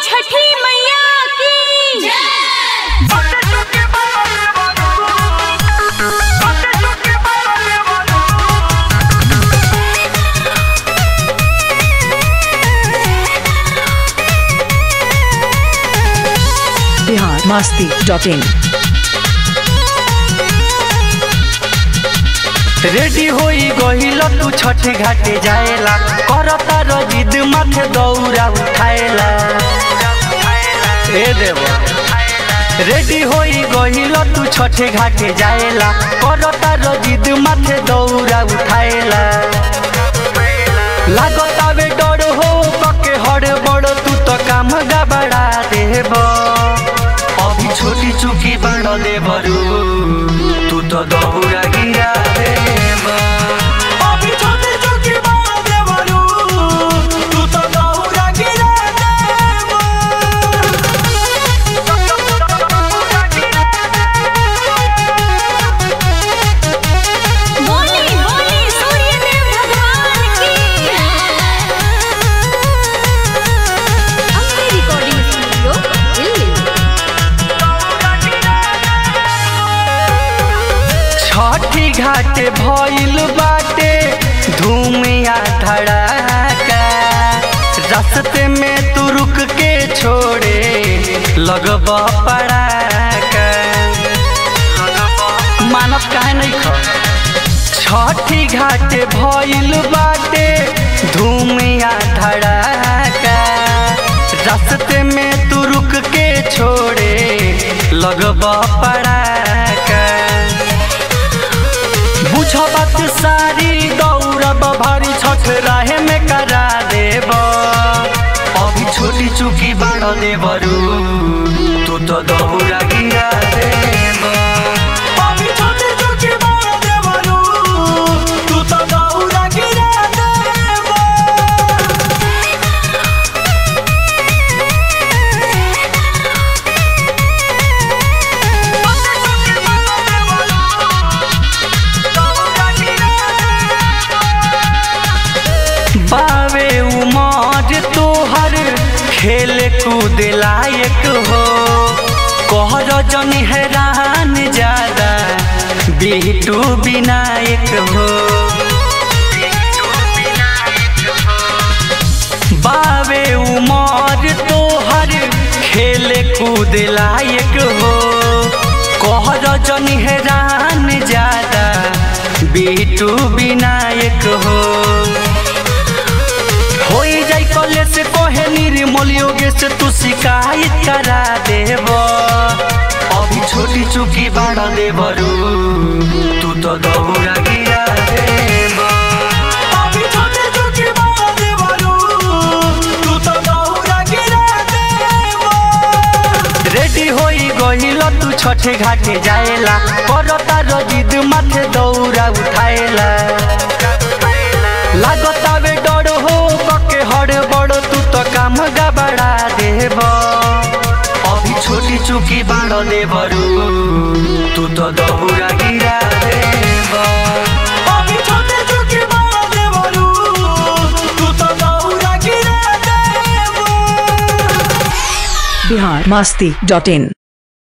छठी मैया की Bihar Masti dot in ready होई गहिल तू छठ घाटे जाएला करता रजिद माथे दौरा उठाएला ए देव रेडी होई गहिल तू छठ घाटे जाएला करता रजिद माथे दौरा उठाएला लागता बे डर हो कके हड़ बड़ तू तो काम गबड़ा देब अभी छोटी चुकी बड़ देबरू तू तो दौरा गिरा देब अभी छोटी चुकी बड़ देबरू तू तो दौरा गिरा देब बोली बोली सूर्यदेव भगवान की अम्बे रिकॉर्डिंग स्टूडियो दिल्ली छठी घाटे भइल बाटे धूमिया धड़ाका रस्ते में तू रुक के छोड़े लगब पड़ाका मानव काहे नहीं ख छठी घाटे भइल बाटे धूमिया धड़ाका रस्ते में तू रुक के छोड़े लगब पड़ाका बुझ बात सारी दौड़ब भारी छठ राहे में करा देब अभी छोटी चुकी बाड़ देबरू तू तो दौड़ा गिरा देब अभी छोटी चुकी बाड़ देबरू तू तो दौड़ा गिरा देब बावे उमर तोहर खेल कूद लायक हो कहर जन हैरान ज्यादा बिटू विनायक हो बावे उमर तोहर खेल कूद लायक हो कहर जन हैरान ज्यादा बिटू विनायक हो होई जाई कले से कहे निर्मल योगे से तू शिकायत करा देब अभी छोटी चुकी बाड़ देबरू तू तो दौड़ा गिरा देब अभी छोटी चुकी बाड़ देबरू तू तो दौड़ा गिरा देब रेडी होई गहिल तू छठे घाटे जाएला करता रजिद माथे दौरा उठाएला लागता बे डर हो कके हड़ बड़ तू तो काम गबड़ा देब अभी छोटी चुकी बाड़ देबरू तू तो दौरा गिरा देब अभी छोटी चुकी बाड़ देबरू तू तो दौरा गिरा देब बिहार मस्ती डॉट इन